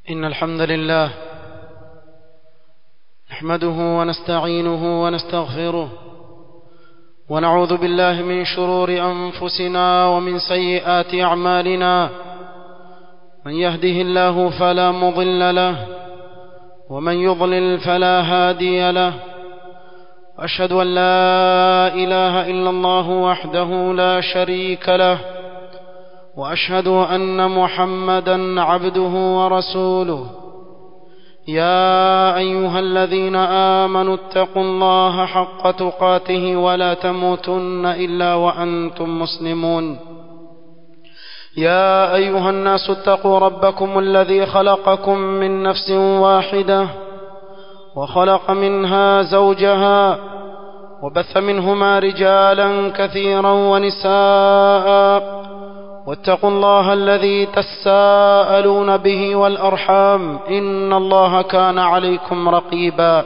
إن الحمد لله نحمده ونستعينه ونستغفره ونعوذ بالله من شرور أنفسنا ومن سيئات أعمالنا من يهده الله فلا مضل له ومن يضلل فلا هادي له أشهد أن لا إله إلا الله وحده لا شريك له واشهد ان محمدا عبده ورسوله يا ايها الذين امنوا اتقوا الله حق تقاته ولا تموتن الا وانتم مسلمون يا ايها الناس اتقوا ربكم الذي خلقكم من نفس واحده وخلق منها زوجها وبث منهما رجالا كثيرا ونساء واتقوا الله الذي تساءلون به والارحام ان الله كان عليكم رقيبا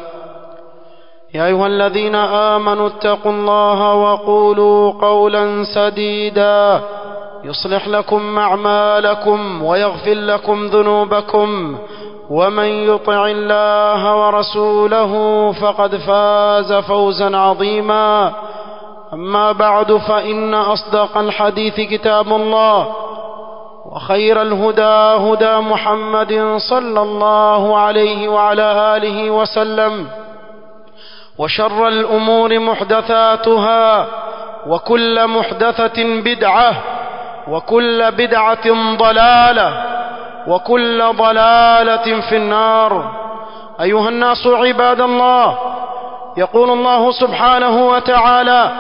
يا ايها الذين امنوا اتقوا الله وقولوا قولا سديدا يصلح لكم اعمالكم ويغفر لكم ذنوبكم ومن يطع الله ورسوله فقد فاز فوزا عظيما أما بعد فإن أصدق الحديث كتاب الله وخير الهدى هدى محمد صلى الله عليه وعلى آله وسلم وشر الأمور محدثاتها وكل محدثة بدعة وكل بدعة ضلالة وكل ضلالة في النار أيها الناس عباد الله يقول الله سبحانه وتعالى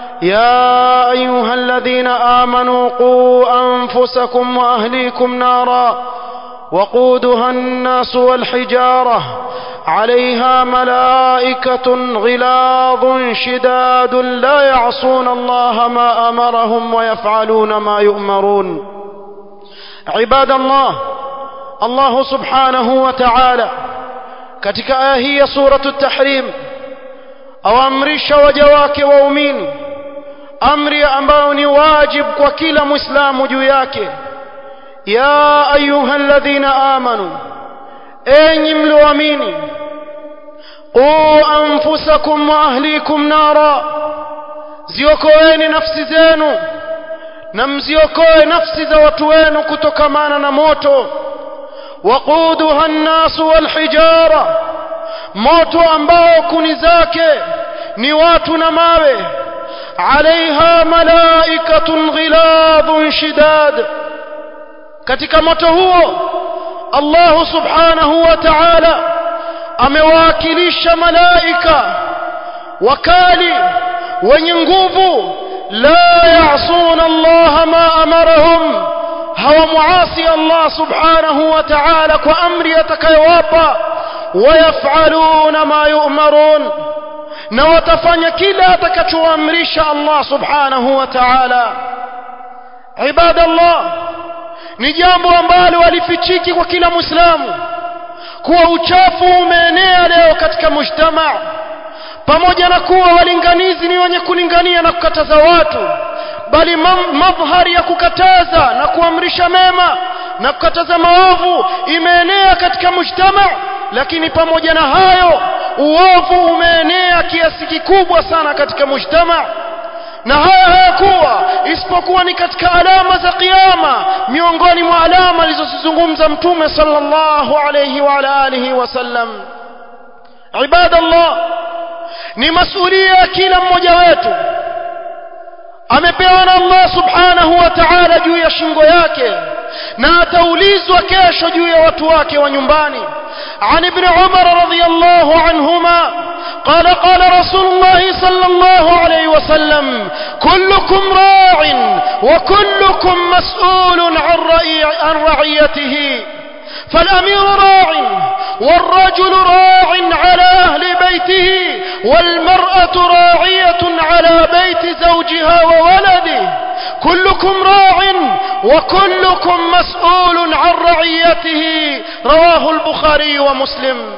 يا ايها الذين امنوا قوا انفسكم واهليكم نارا وقودها الناس والحجاره عليها ملائكه غلاظ شداد لا يعصون الله ما امرهم ويفعلون ما يؤمرون عباد الله الله سبحانه وتعالى katika aya hii ya suratu tahrim awaamrisha waja wake waumini amri ambayo ni wajib kwa kila muislamu juu yake ya ayuha alladhina amanu enyi mlioamini qu anfusakum wa ahlikum nara ziokoeni nafsi zenu na mziokoe nafsi za watu wenu kutokamana na moto waquduha nnasu walhijara moto ambao kuni zake ni watu na mawe عليها ملائكة غلاظ شداد katika moto huo Allah subhanahu wa ta'ala amewakilisha malaika wakali wenye nguvu la ya'suna Allah ma amarahum hawamuasi Allah subhanahu wa ta'ala kwa amri atakayowapa wayaf'aluna ma yu'marun na watafanya kila atakachoamrisha Allah subhanahu wa ta'ala ibadallah ni jambo ambalo walifichiki kwa kila muislamu kuwa uchafu umeenea leo katika mujtama pamoja na kuwa walinganizi ni wenye kulingania na kukataza watu bali madhhari ya kukataza na kuamrisha mema na kukataza maovu imeenea katika mujtama lakini pamoja na hayo uovu umeenea kiasi kikubwa sana katika mujtama na haya hayakuwa isipokuwa ni katika alama za kiyama miongoni mwa alama alizozizungumza mtume sallallahu alayhi wa ala alihi wasallam ibadallah ni masulia ya kila mmoja wetu amepewa na Allah subhanahu wa ta'ala juu ya shingo yake na ataulizwa kesho juu ya watu wake wa nyumbani عن ابن عمر رضي الله عنهما قال قال رسول الله صلى الله عليه وسلم كلكم راع وكلكم مسؤول عن, رعي عن رعيته فالأمير راع والرجل راع على أهل بيته والمرأة راعية على بيت زوجها وولده كلكم راع وكلكم مسؤول عن رعيته رواه البخاري ومسلم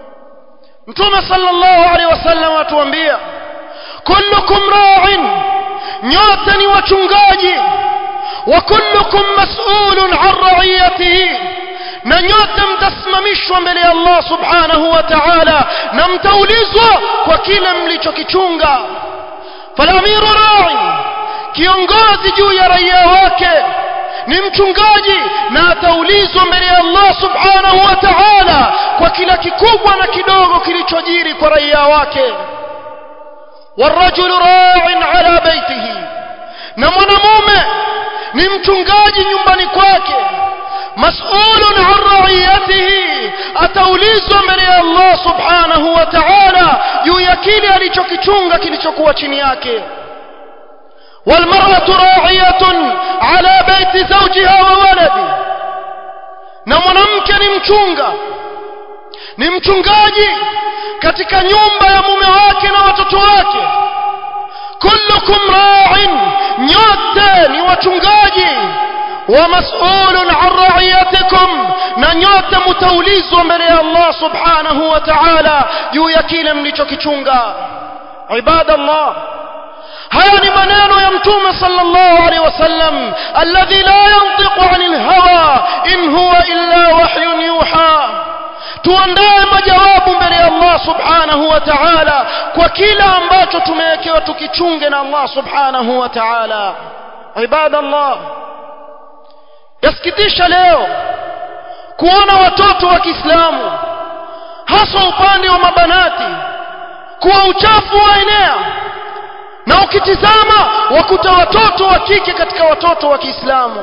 متوم صلى الله عليه وسلم atuambia كلكم راع nyote ni wachungaji wa kullukum mas'ulun an ra'iyatihi na nyote mtasimamishwa mbele ya Allah subhanahu wa ta'ala na mtaulizwa kwa kile mlichokichunga falamiru ra'i kiongozi juu ya raia wake ni mchungaji na ataulizwa mbele ya Allah subhanahu wa ta'ala kwa kila kikubwa na kidogo kilichojiri kwa raia wake والرجل راع على بيته na mwanamume ni mchungaji nyumbani kwake mas'ulun an ra'iyatihi ataulizwa mbele ya Allah subhanahu wa ta'ala juu ya kile alichokichunga kilichokuwa chini yake والمرأة راعية على بيت زوجها وولده na mwanamke ni mchunga ni mchungaji katika nyumba ya mume wake na watoto wake kullukum ra'in nyote ni wachungaji wa mas'ulun an ra'iyatikum na nyote mtaulizwa mbele ya Allah subhanahu wa ta'ala juu ya kile mlichokichunga ibadallah haya ni maneno ya mtume sallallahu alaihi wasallam alladhi la yantiqu anil hawa in huwa illa wahyun yuha tuandae majawabu mbele ya Allah subhanahu wa ta'ala kwa kila ambacho tumewekewa tukichunge na Allah subhanahu wa ta'ala ibadallah yasikitisha leo kuona watoto wa Kiislamu hasa upande wa mabanati kuwa uchafu waenea na ukitizama wakuta watoto wa kike katika watoto wa Kiislamu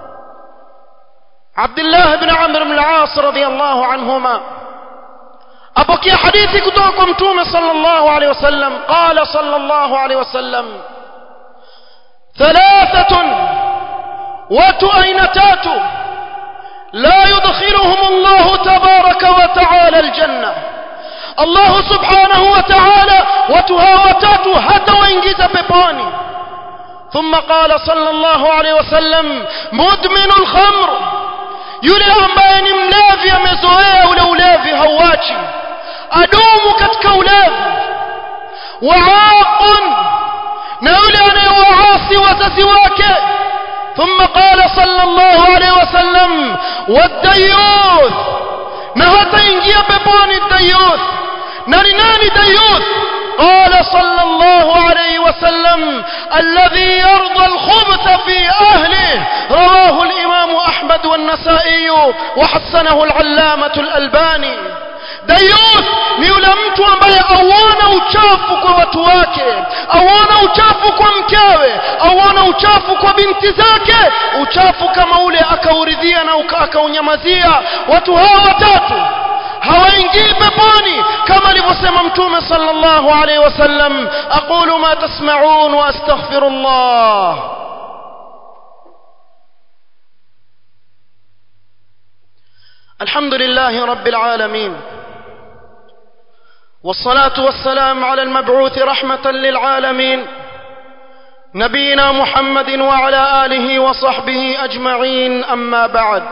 Abdullah ibn Amr ibn al-As radiyallahu anhuma apokea hadithi kutoka kwa mtume sallallahu alayhi wasallam qala sallallahu alayhi wasallam thalathatun watu aina tatu la yudkhiluhum Allah tabaraka wa ta'ala al-janna Allah subhanahu wa ta'ala watu hawa watatu hata waingiza peponi ثم قال صلى الله عليه وسلم مدمن الخمر yule ambaye ni mlevi amezoea ule ulevi hauachi adumu katika ulevi waaqun na yule anayewaasi wazazi wake ثم قال صلى الله عليه وسلم والديوث na hataingia peponi dayuth na ni nani dayuth قال صلى الله عليه وسلم الذي يرضى الخبث في أهله رواه الإمام أحمد والنسائي وحسنه العلامة الألباني dayuth ni yule mtu ambaye auona uchafu kwa watu wake auona uchafu kwa mkewe auona uchafu kwa binti zake uchafu kama ule akauridhia na akaunyamazia watu hawa watatu hawaingii peponi kama alivyosema mtume sallallahu alaihi wasallam aqulu ma tasma'un wa astaghfirullah الحمد لله رب العالمين والصلاة والسلام على المبعوث رحمة للعالمين نبينا محمد وعلى آله وصحبه أجمعين أما بعد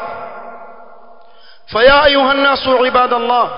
فيا أيها الناس عباد الله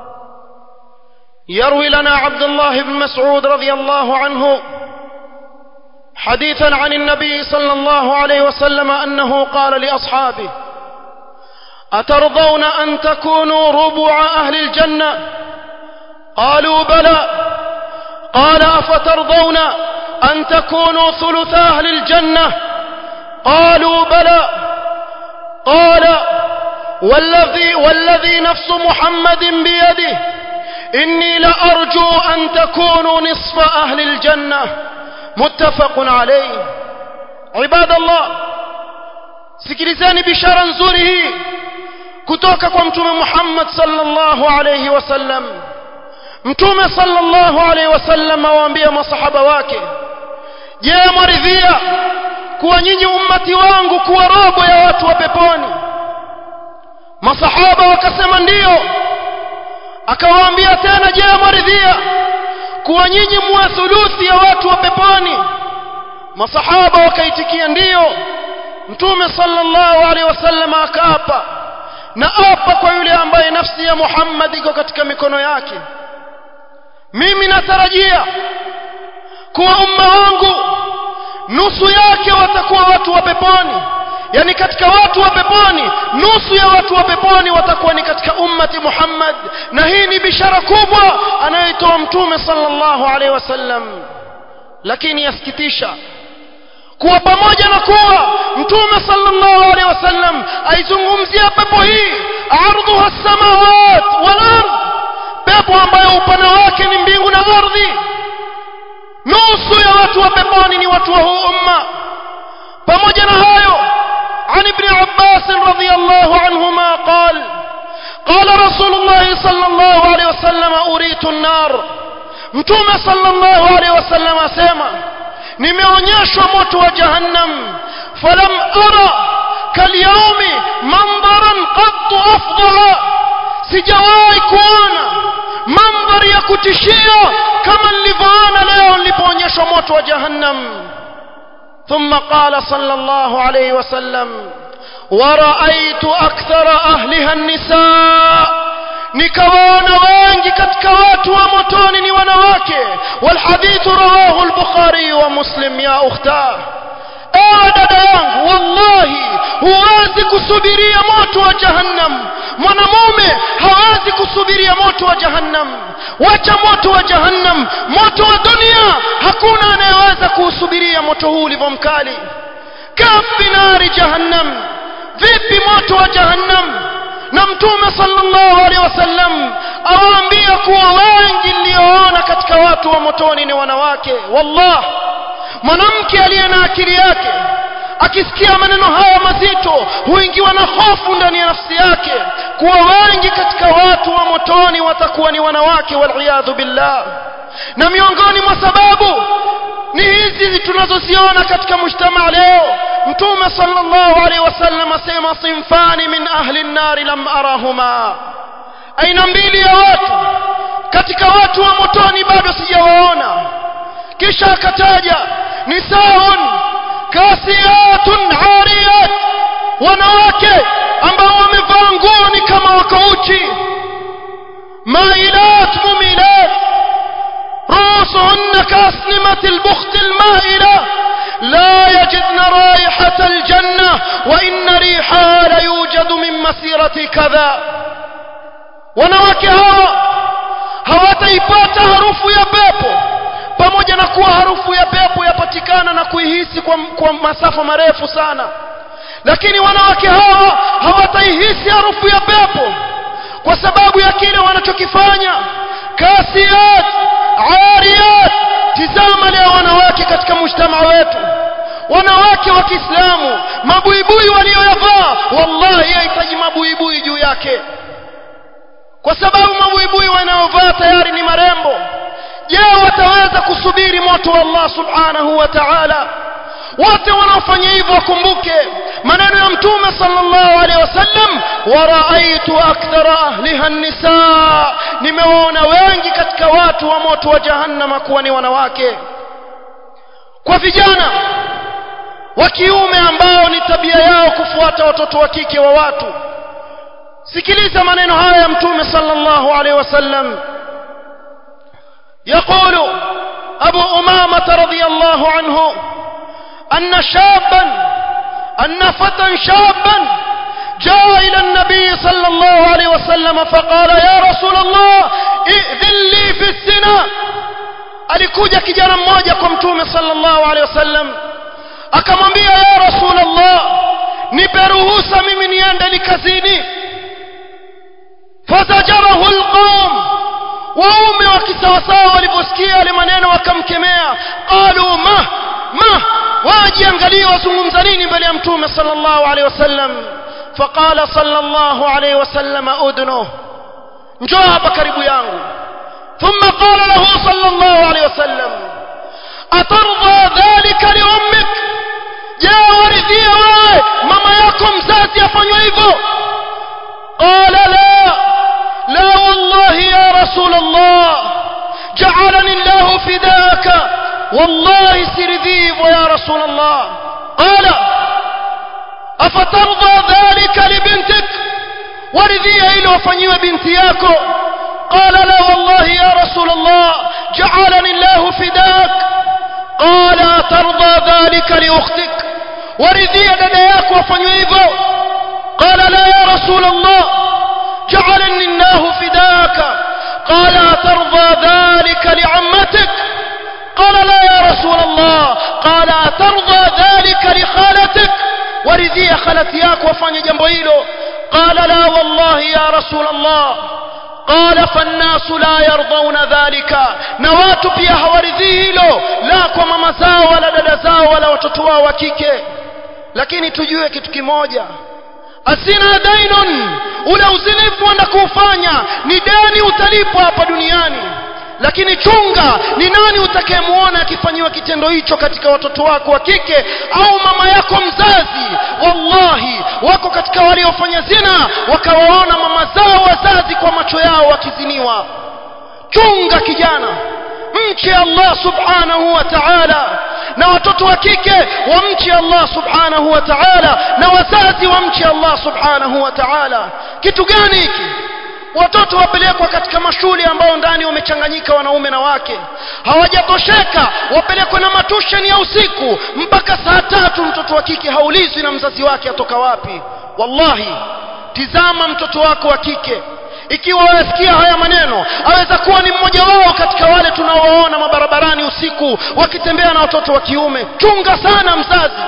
يروي لنا عبد الله بن مسعود رضي الله عنه حديثا عن النبي صلى الله عليه وسلم أنه قال لأصحابه أترضون أن تكونوا ربع أهل الجنة قالوا بلى قال أفترضون أن تكونوا ثلث أهل الجنة قالوا بلى قال والذي, والذي نفس محمد بيده إني لأرجو أن تكونوا نصف أهل الجنة متفق عليه عباد الله sikilizeni bishara nzuri hii kutoka kwa mtume Muhammad sallallahu alayhi wasallam mtume sallallahu alayhi wasallam awaambia masahaba wake je mwaridhia kuwa nyinyi ummati wangu kuwa robo ya watu wa peponi masahaba wakasema ndiyo akawaambia tena je mwaridhia kuwa nyinyi muwe thuluthi ya watu wa peponi masahaba wakaitikia ndiyo mtume sallallahu alaihi wasallam akaapa na apa kwa yule ambaye nafsi ya Muhammad iko katika mikono yake mimi natarajia kuwa umma wangu nusu yake watakuwa watu wa peponi yani katika watu wa peponi nusu ya watu wa peponi watakuwa ni katika ummati Muhammad na hii ni bishara kubwa anayoitoa mtume sallallahu alaihi wasallam lakini yasikitisha kuwa pamoja na kuwa mtume sallallahu alaihi wasallam aizungumzia pepo hii ardhuha as-samawat wal ard pepo ambayo upana wake ni mbingu na ardhi nusu ya watu wa peponi ni watu wa huu umma pamoja na hayo عن ابن عباس رضي الله عنهما قال قال رسول الله صلى الله عليه وسلم أريت النار متوم صلى الله عليه وسلم أسيما nimeonyeshwa moto wa jahannam falam ara kalyaumi mandharan qattu afdala sijawahi kuona mandhari ya kutishia kama nilivyoona leo nilipoonyeshwa moto wa jahannam ثم قال صلى الله عليه وسلم ورأيت أكثر أهلها النساء nikawaona wengi katika watu wa motoni ni wanawake walhadithu rawahu al-bukhari wa muslim ya ukhta ewe dada yangu wallahi huwezi kusubiria moto wa jahannam mwanamume hawezi kusubiria moto wa jahannam wacha moto wa jahannam moto wa dunia hakuna anayeweza kuusubiria moto huu ulivyo mkali kafi nari jahannam vipi moto wa jahannam na mtume sallallahu alaihi wasallam awaambia kuwa wengi nilioona katika watu wa motoni ni wanawake wallah mwanamke aliye na akili yake akisikia maneno haya mazito huingiwa na hofu ndani ya nafsi yake kuwa wengi katika watu wa motoni watakuwa ni wanawake waliyadhu billah na miongoni mwa sababu ni hizi tunazoziona katika mujtama leo mtume sallallahu alaihi wasallam asema sinfani min ahli nnari lam arahuma aina mbili ya watu katika watu wa motoni bado sijawaona kisha akataja nisaun kasiyatun ariyat wanawake ambao wamevaa nguo ni kama wako uchi mailat mumilat رؤوسهن كأسنمة البخت المائلة لا يجدن رائحة الجنة وإن ريحها ليوجد من مسيرة كذا wanawake hawa hawataipata harufu ya pepo pamoja na kuwa harufu ya pepo yapatikana na kuihisi kwa, kwa masafa marefu sana lakini wanawake hawa hawataihisi harufu ya pepo kwa sababu ya kile wanachokifanya kasiyat ariyat tizama leo wanawake katika mujtama wetu wanawake wa Kiislamu mabuibui walioyavaa wallahi yahitaji mabuibui juu yake kwa sababu mabuibui wanaovaa tayari ni marembo je wataweza kusubiri moto wa Allah subhanahu wa ta'ala wote wanaofanya hivyo wakumbuke maneno ya mtume sallallahu alaihi wasallam waraaitu akthara ahliha nisa nimewaona wengi katika watu wa moto wa jahannama kuwa ni wanawake kwa vijana wa kiume ambao ni tabia yao kufuata watoto wa kike wa watu sikiliza maneno haya ya mtume sallallahu alaihi wasallam يقول أبو أمامة رضي الله عنه أن شابا أن فتى شابا جاء إلى النبي صلى الله عليه وسلم فقال يا رسول الله ائذن لي في الزنا alikuja kijana mmoja kwa mtume sallallahu alaihi wasallam akamwambia ya rasulullah nipe ruhusa mimi niende likazini fazajarahu alqawm waume wa kisawasawa waliposikia yale maneno wakamkemea qalu ma ma wajiangalie wazungumza nini mbele ya mtume sallallahu alaihi wasallam faqala sallallahu alaihi wasallam udnu njoo hapa karibu yangu ثم قال له صلى الله عليه وسلم أترضى ذلك لأمك جاء ورثي wewe mama yako mzazi afanywe hivyo قال لا لا والله يا رسول الله جعلني الله فداك والله سرذيب يا رسول الله قال أفترضى ذلك لبنتك ورذيها إلى وفنيوة بنتياكو قال لا والله يا رسول الله جعلني الله فداك قال ترضى ذلك لأختك waridhia dada yako afanywe hivyo qala la ya rasul allah ja'alani allah fidaka qala tarda dhalika li'ammatik قال لا يا رسول الله قال أترضى ذلك لخالتك ورذي خالتياك وفاني جنبه hilo قال لا والله يا رسول الله قال فالناس لا يرضون ذلك na watu pia hawaridhii hilo la kwa mama zao wala dada zao wala watoto wao wa kike lakini tujue kitu kimoja asina dainun ule uzinifu wenda kuufanya ni deni utalipwa hapa duniani lakini chunga ni nani utakayemuona akifanyiwa kitendo hicho katika watoto wako wa kike au mama yako mzazi wallahi wako katika waliofanya zina wakawaona mama zao wazazi kwa macho yao wakiziniwa chunga kijana mche Allah subhanahu wa ta'ala na watoto wa kike wamche Allah subhanahu wa ta'ala na wazazi wamche Allah subhanahu wa ta'ala kitu gani hiki watoto wapelekwa katika mashule ambao ndani wamechanganyika wanaume na wake hawajatosheka wapelekwe na matusheni ya usiku mpaka saa tatu mtoto wa kike haulizwi na mzazi wake atoka wapi wallahi tizama mtoto wako wa kike ikiwa wasikia haya maneno aweza kuwa ni mmoja wao katika wale tunaowaona mabarabarani usiku wakitembea na watoto wa kiume chunga sana mzazi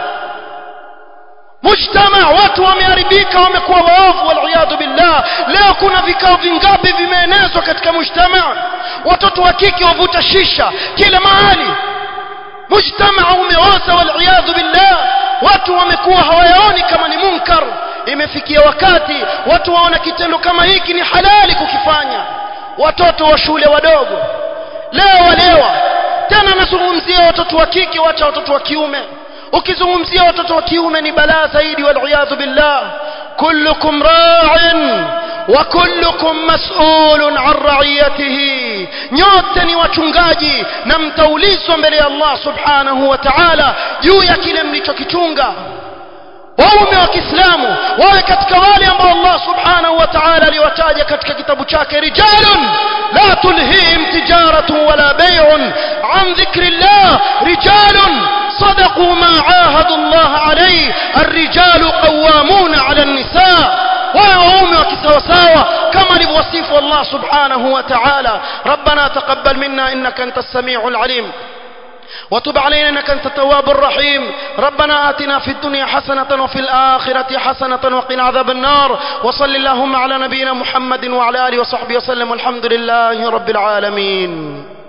mujtama watu wameharibika wamekuwa waovu waliyadhu billah leo kuna vikao vingapi vimeenezwa katika mujtama watoto wa kike wavuta shisha kila mahali mujtama umeoza waliyadhu billah watu wamekuwa hawayaoni kama ni munkar imefikia wakati watu waona kitendo kama hiki ni halali kukifanya watoto wa shule wadogo leo walewa tena nazungumzia watoto wa kike wacha watoto wa kiume ukizungumzia watoto wa kiume ni balaa zaidi waliyadhu billah kullukum ra'in wa kullukum mas'ulun an ra'iyatihi nyote ni wachungaji na mtaulizwa mbele ya Allah subhanahu wa ta'ala juu ya kile mlichokichunga waume wa Kiislamu wawe katika wale ambao Allah subhanahu wa ta'ala aliwataja katika kitabu chake rijalun la tulhihim tijaratu wala bay'un an dhikrillah rijalun صدقوا ما عاهدوا الله عليه الرجال قوامون على النساء وهم وكسوساوة كما لبوصيف الله سبحانه وتعالى ربنا تقبل منا إنك أنت السميع العليم وتب علينا انك انت التواب الرحيم ربنا آتنا في الدنيا حسنة وفي الآخرة حسنة وقنا عذاب النار وصل اللهم على نبينا محمد وعلى آله وصحبه وسلم والحمد لله رب العالمين